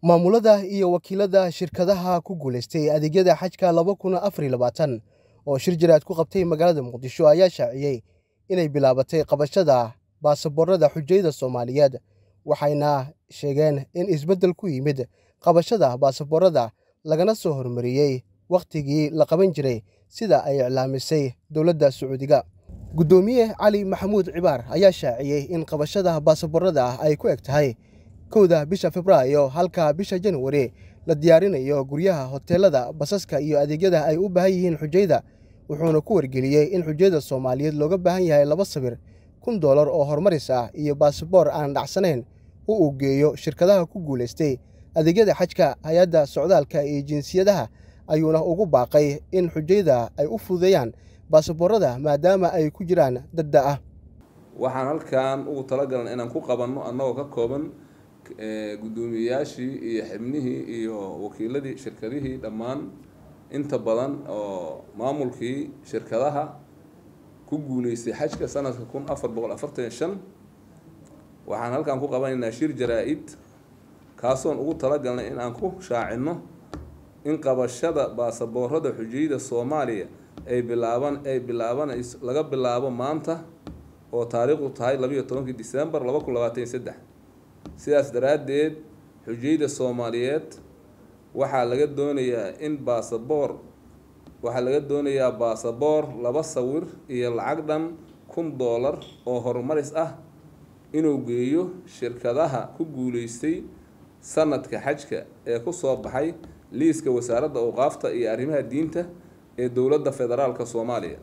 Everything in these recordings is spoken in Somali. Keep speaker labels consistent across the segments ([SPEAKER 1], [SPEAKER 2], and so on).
[SPEAKER 1] Maamulada iyo wakiilada shirkadaha ku guuleystay adeegyada xajka laba kun afar iyo labaatan oo shir jiraad ku qabtay magaalada Muqdisho ayaa shaaciyay inay bilaabatay qabashada baasaboorada xujayada Soomaaliyeed waxayna sheegeen in isbeddel ku yimid qabashada baasaboorada lagana soo hormariyay wakhtigii la qaban jiray sida ay iclaamisay dowladda Sacuudiga. Guddoomiye Cali Maxamuud Cibaar ayaa shaaciyay in qabashada baasaboorada ay ku eg tahay kowda bisha Febraayo halka bisha January la diyaarinayo guryaha, hoteelada, basaska iyo adeegyada ay u baahan yihiin xujayada wuxuuna ku wargeliyay in xujayada Soomaaliyeed looga baahan yahay laba sawir, kun doolar oo horumaris ah iyo baasaboor aan dhacsanayn oo uu geeyo shirkadaha ku guuleystay adeegyada xajka. Hay'adda Socdaalka iyo Jinsiyadaha ayuuna ugu baaqay in xujayada ay u fududeeyaan baasaboorada maadaama ay ku jiraan dad da' ah.
[SPEAKER 2] waxaan halkan ugu talagalnay inaan ku qabanno annagoo ka kooban guddoomiyeyaashii iyo xibnihii iyo wakiiladii shirkadihii dhammaan inta badan oo maamulkii shirkadaha ku guuleystay xajka sanadka kun afar boqol afartan iyo shan waxaan halkan ku qabanaynaa shir jaraa-id kaasoon ugu talagalnay in aan ku shaacinno in qabashada baasaboorada xujayada soomaaliya ay bilaaban ay bilaabanayso laga bilaabo maanta oo taariikhdu tahay labayo tobankii disembar laba kun labaatan iyo saddex sidaas daraaddeed xujayada soomaaliyeed waxaa laga doonayaa in baasaboor waxaa laga doonayaa baasaboor laba sawir iyo lacag dhan kun doolar oo horumaris ah inuu geeyo shirkadaha ku guuleystay sanadka xajka ee kusoo baxay liiska wasaaradda awqaafta iyo arrimaha diinta ee dowladda federaalka soomaaliya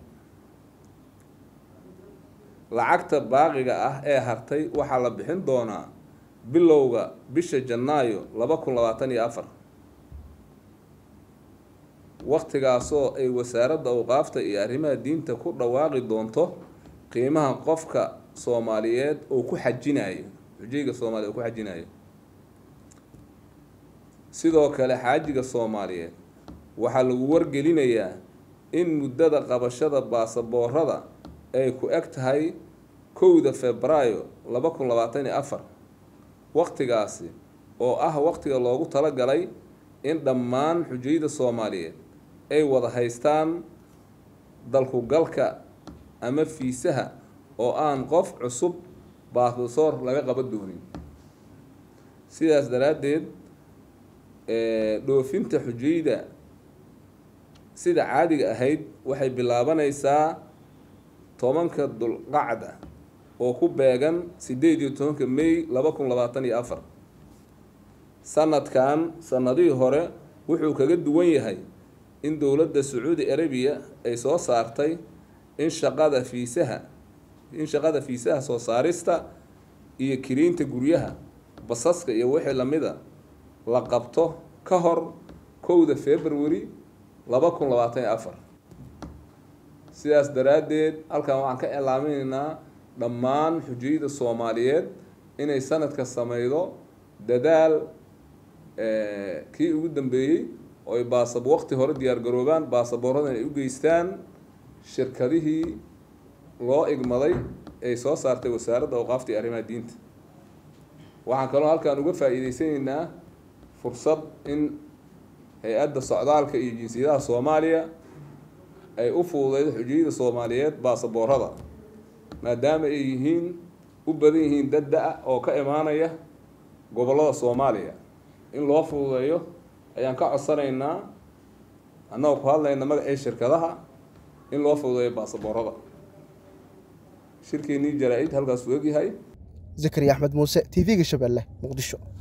[SPEAKER 2] lacagta baaqiga ah ee hartay waxaa la bixin doonaa bilowga bisha janaayo laba kun labaatan iyo afar wakhtigaasoo ay wasaaradda awqaafta iyo arrimaha diinta ku dhawaaqi doonto qiimaha qofka soomaaliyeed oo ku xajinayo xujayga soomaaliyeed oo ku xajinayo sidoo kale xaajiga soomaaliyeed waxaa lagu wargelinayaa in muddada qabashada baasaboorada ay ku eg tahay kowda febraayo laba kun labaatan iyo afar wakhtigaasi oo ah wakhtiga loogu talagalay in dhammaan xujayada soomaaliyeed ay wada haystaan dalkugalka ama fiisaha oo aan qof cusub baasaboor laga qaban doonin sidaas daraaddeed dhoofinta xujayda sida caadiga ahayd waxay bilaabanaysaa tobanka dulqacda oo ku beegan sideed iyo tobanka may laba kun labaatan iyo afar sanadkan sanadihii hore wuxuu kaga duwan yahay in dowladda sacuudi arabiya ay soo saartay in shaqada fiisaha in shaqada fiisaha soo saarista iyo kiriinta guryaha basaska iyo wixii lamida la qabto ka hor kowda february laba kun labaatan iyo afar sidaas daraaddeed halkan waxaan ka iclaaminaynaa dhammaan xujayada soomaaliyeed inay sanadka sameydo dadaal kii ugu dambeeyey oo ay baasab waqti hore diyaargaroobaan baasaboorada inay u geystaan shirkadihii loo igmaday ay soo saartay wasaaradda awqaafta iyo arrimaha diinta waxaan kaloo halkan uga faa-iideysanaynaa fursad in hay-adda socdaalka iyo jinsiyadaha soomaaliya ay u fududeydo xujayada soomaaliyeed baasaboorada maadaama ay yihiin u badan yihiin dad da-a oo ka imaanaya gobollada soomaaliya in loo fududeeyo ayaan ka codsanaynaa annagoo ku hadlayna magacii shirkadaha in loo fududeeyo baasaboorada shirkeenii jaraa-id halkaasuu egyahay
[SPEAKER 1] zakariya axmed muuse t v-ga shabeelle muqdisho